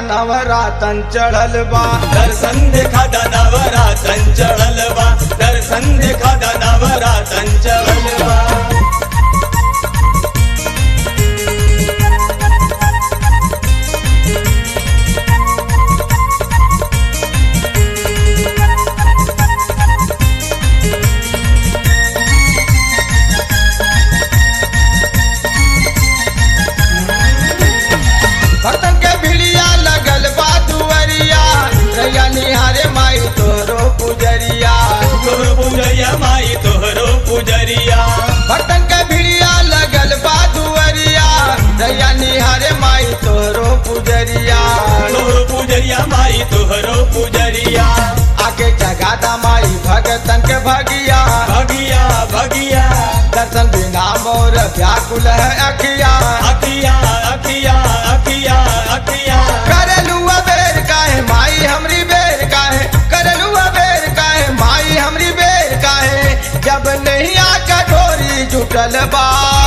नवरातन चढ़ल बा दर्शन देखा दादावरा चंचल बा दर्शन देखा दादावरा चंचल बा भक्तन के भिड़िया लगल बा दुअरिया रैया निहारे माई तोरो पुजरिया तोहरो पुजरिया माई तोहरो पुजरिया भक्तन के भिड़िया लगल बा दुअरिया रैया निहारे माई तोरो पुजरिया तोहरो पुजरिया माई तोहरो पुजरिया आके जगादा माई भगतन के भगिया भगिया भगिया दर्शन बिना मोर व्याकुल है अखिया अखिया अखिया अखिया अखिया करलू बेर काहे माई हमरी बेर काहे करलू बेर काहे माई हमरी बेर काहे जब नहीं आका डोरी जुटल बा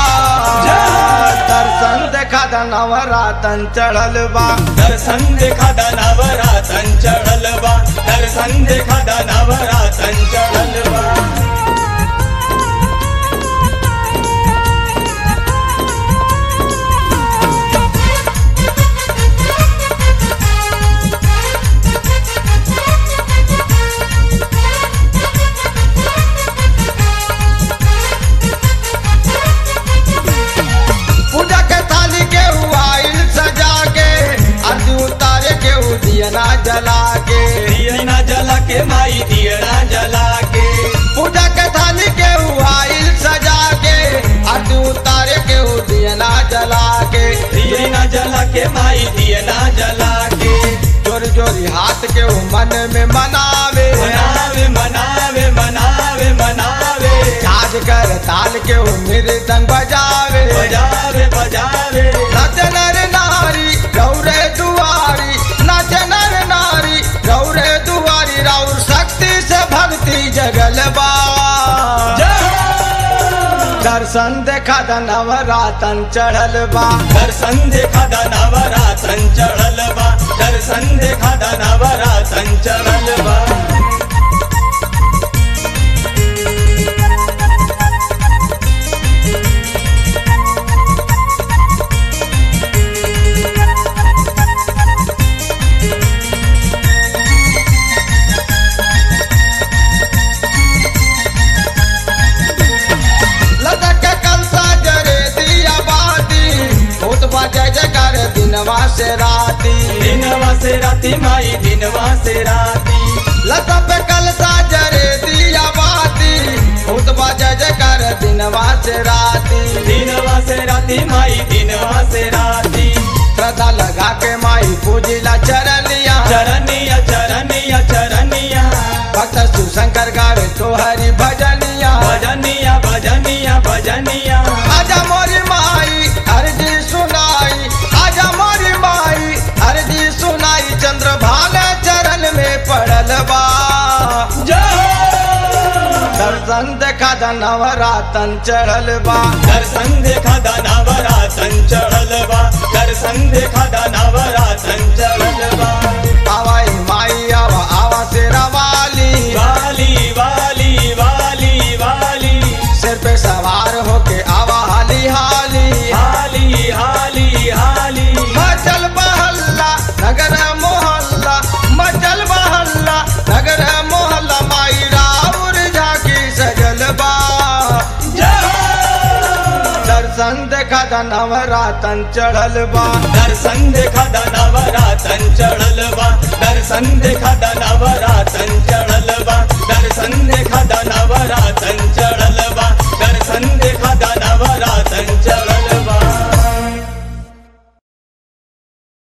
दर्शन देखा द नवरातन चढ़ल बा दर्शन देखा दानावरा चंचल बा दर्शन देखा दानावरा चंचल बा पूजा के थाली के आइल सजा के आरती उतारे के उ दियना जला के दियना जला के माई दियना जला के पूजा के थाली के आइल सजा के आरती उतारे के उ दियना जला के दियना जला के माई दियना जला के जोरी जोरी हाथ के उ मन में मनावे मनावे मनावे मनावे मनावे झाज कर ताल के उ मृदंग बजावे बजावे बजावे नाच नर नारी गौरे दुआरी नाच नर नारी गौरे दुआरी राउर शक्ति से भक्ति जगल बा दर्शन देखा द नवरातन चढ़ल बा दर्शन देखा दानावरा चंचल बा दर्शन देखा दानावरा चंचल बा लदक के कलसा जरे दिया बाती भूत बजे जकर दिनवा से राती दिनवा से राती माई दिनवा से राती लदक पे कलसा जरे दिया बाती भूत बजे जकर दिनवा से राती दिनवा से राती माई दिनवा से राती श्रद्धा लगा के माई पूजिला चरनिया चरनिया चरनिया चरनिया भक्त शिवशंकर गावे तोहरी भजनिया भजनिया भजनिया भजनिया आजा मोरी माई अर्जी सुनाई आजा मोरी माई अर्जी सुनाई चंद्र भाल चरण में पड़ल बा दर्शन देखा द नवरातन चढ़ल बा दर्शन देखा दानावरा चंचल बा दर्शन देखा दानावरा चंचल बा आवाई माई आवा आवा तेरा वाली वाली वाली वाली वाली सिर पे सवार होके आवा हाली हाली हाली हाली हाली मचल बहल्ला नगर मोहल्ला मचल बहल्ला नगर मोहल्ला माई राउर झाकी सजल बा दर्शन देखा द नवरातन चढ़ल बा दर्शन देखा दानावरा चंचल बा दर्शन देखा दानावरा